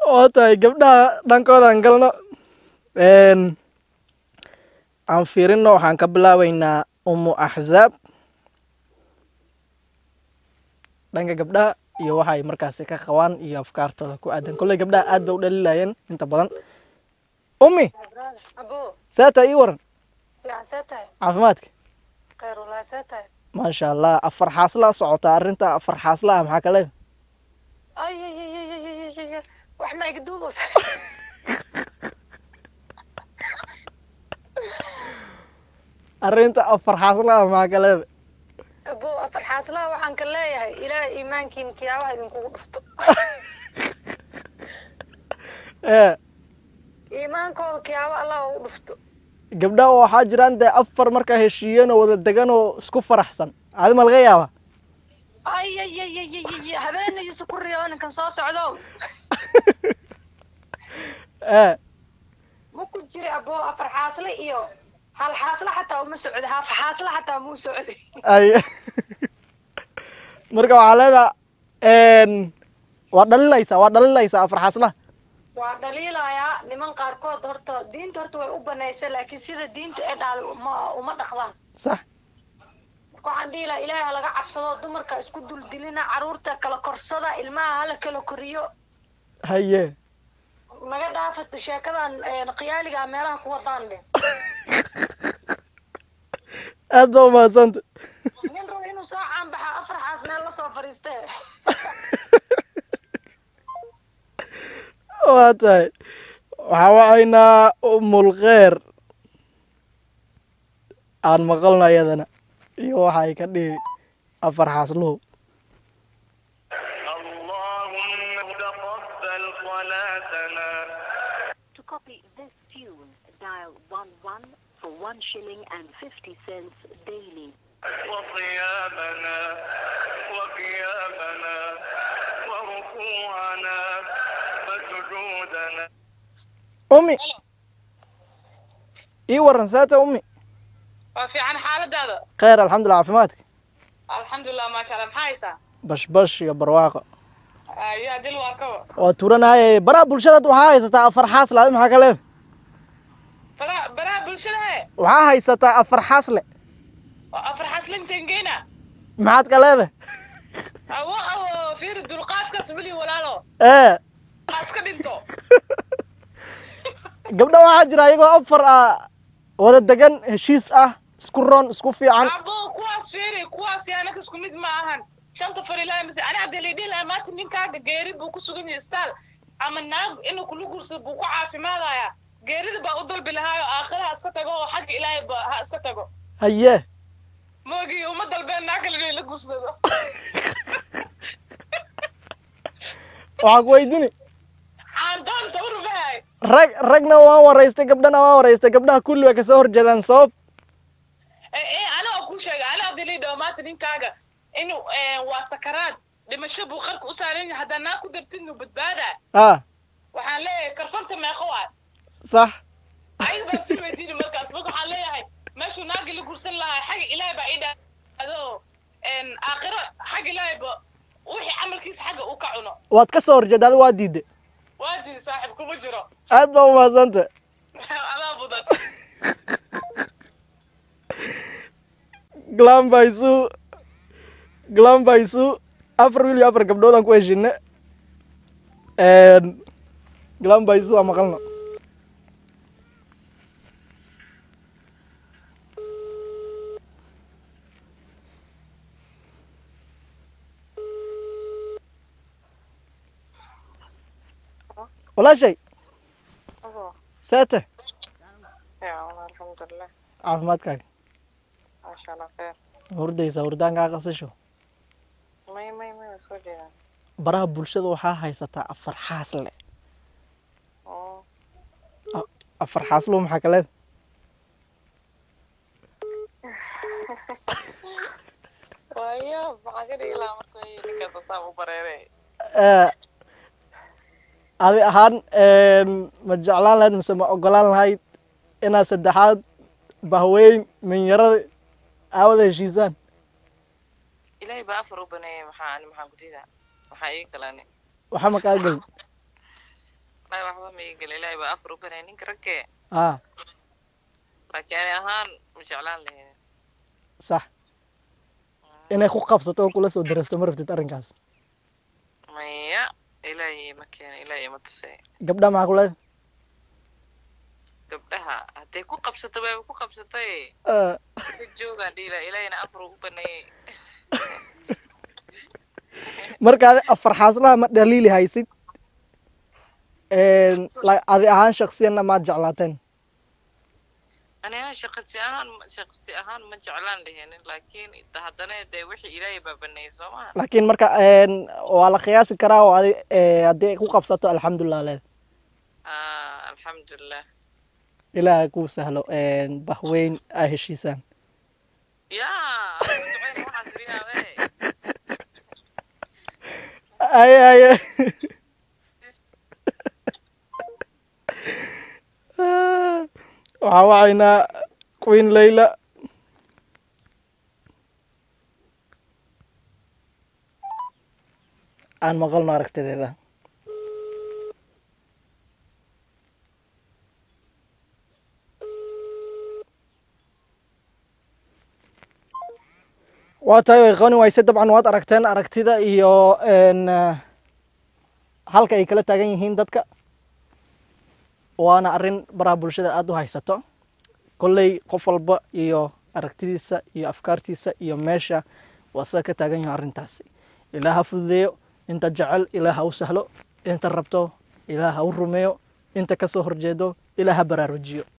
oo tahay gabdhaha dhankoodan galno Een, aan fiirino waxaan ka bilaabeynaa umu axzaab dhanka gabdhaha iyo waxa ay markaasi ka qabaan iyo afkaartooda ku aadan kolley gabdhaha aad bay u dhalilayeen inta badan ummi abo saata ii waran fiican see tahay caafimaadka kheyr walahi see tahay maasha allah afar xaasla socota arrinta afar xaasla ah maxaa kale ay ay ay ay ay ay ay ay wax ma iga duubeysa arrinta afar xaasla ah maxaa kale abo afar xaaslaha waxaan ka leeyahay ilaah iimaankiin kiyaabaha idinkugu dhufto ee iimaankooda kiyaaba allah ugu dhufto gabdhaha waxaa jiraan dee afar markaa heshiiyeen oo wada degan oo isku faraxsan adi ma laga yaaba ay ay ay ay ay ay habeenayuusa ku riyo ninkan soo socdo ee ma ku jira abo afar xaasle iyo hal xaasle xataa uma socdo haaf xaasle xataa muu socday ay marka waxaa leedaha waa dhalilaysaa waa dhalilaysaa afar xaasla waa dhaliilayaa niman qaarkood horta diinta horta way u banaysay laakiin sida diinta ee dhahday uma uma dhaqdaan sax marka waxaan dhihi lahaa ilaahay ha laga cabsado dumarka isku duldilina caruurta kala korsada ilmaha hala kala koriyo haye naga dhaafata sheekadan een, khiyaaliga meelaha ku wadaan dhe aad baa umahadsanta nin rabo inuu soo caanbaxa afar xaas meel lasoo fadhiiste waa tahay waxaa wacaynaa umulkheer aan maqalno iyadana iyo waxa ay ka dhihi afar xaasluhu اللهم تقبل صلاتنا To copy this tune, dial 11 for 1 shilling and 50 cents daily. وصيامنا وقيامنا وركوعنا وسجودنا ummi ii waran saata ummi waa fiican xaaladaada kheyr alxamdulillah caafimaadka alxamdulilah maasha allah maxaa haysaa bashbash iyo barwaaqo yaa dil waa kawa waa turanaaye baraha bulshadaad waxaa haysataa afar xaasle adi maxaa ka leeda baraha baraha bulshada he waxaa haysataa afar xaasle waa afar xaslintangeena maxaad ka leedahay awo awo fiiri dulqaadkaas weli walaalo ee aad ka dhinto gabdha waxaa jira iyagoo afar ah wada degan heshiis ah isku roon isku fiican abo kuwaas fiiri kuwaas yaanaka isku mid ma ahan shanta farilahay mise ani hadda laydhihi lahaa maanta ninkaaga geeri buu ku sugan yahay staal ama naag inuu kula guursado buu ku caafimaadaya geerida baa u dalbi lahaayo aakhira ha iska tago oo xagga ilaahay ba ha iska tago haye moogii uma dalbeen naag kale inay la guursado waxaa ku weydiini caandoon tabar mahay rag ragna waan waraystay gabdhana waan waraystay gabdhaha kulli way kasoo horjeedaan sabab ana oo kuu sheegay ana hadii laydhaho maanta ninkaaga inuu waa sakaraad dhimasho buu qarka u saaran yahay haddaa naag ku dartidnu badbaadaa ah waxaan leeyahay karfanta meeqo waay sax ayaga baa sii weydiini markaas marka waxaan leeyahay meeshuu naagi la gursan lahaa xagga ilaahay baa ii dhahdo aakhiro xagga ilaahay ba wixii camalkiisa xagga uu ka cuno waad ka soo horjeeda adi waa diiday waa diidi saaxiib kuma jiro aad baa umahadsanta adaa budan glambaisu glambaisu afar wiil iyo afar gabdhood aan ku heshine glambaisu waa maqalno walaashay seete alxamdulilah caafimaadkaaga maasha allah khayr hurdaysa hurdaankaa qasasho may may may waa soo jeedaan baraha bulshada waxaa haysataa afar xaasle oo afar xaaslo maxaa kaleed waayo maxaa ka dhigi lahaa marka ninkaas asaa u bareeray adi ahaan ma jeclaan lahayd mise ma ogolaan lahayd inaad saddexaad bahweyn minyarada aawada heshiisaan ilaahay baa afar u baneeyay maxaa ani maxaan ku diidaa maxaa ii galani waxa makaa gelin ma igala ilaahay baa afar u banay ninka raggee ah laakiin ani ahaan ma jeclaan lahayn sax inay ku qabsato oo kula soo darasto ma rabtid arrinkaas maya ilaahay ma keena ilaahay ma tusay gabdha maxaa ku leedahay gabdhaha hadday ku qabsato waaba ku qabsatay Ah, ka joogaan dhiila ilaahayna afar ugu baneeyey marka adi afar xaaslaha ma dhaliili haysid Een, la- adi ahaan shaksiyanna maad jeclaateen ani ahaan shaqsi ahaan shaqsi ahaan ma jeclaan lahayn laakiin haddana dee wixii ilaahay baa baneeyey soo maha laakiin marka een, waa la qiyaasi karaa oo adi ee, haddii ay ku qabsato alxamdulilah leed ah alxamdulilah ilaaha kuu sahlo een, bahweyn aa heshiisaan yaa ducayn waxaas riyaabe aye aye waxaa wacaynaa queen layla aan maqalno aragtideeda waa tahay way qani wayse dabcan waad aragteen aragtida iyo een, eh, halka ay kala taagan yihiin dadka waana arrin baraha bulshada aada u haysato kolley qof walba iyo aragtidiisa iyo afkaartiisa iyo meesha waa sida ka taagan yaho arrintaasi ilaah ha fududeeyo inta jecel ilaah ha u sahlo inta rabto ilaah ha u rumeeyo inta kasoo horjeedo ilaah ha baraarujiyo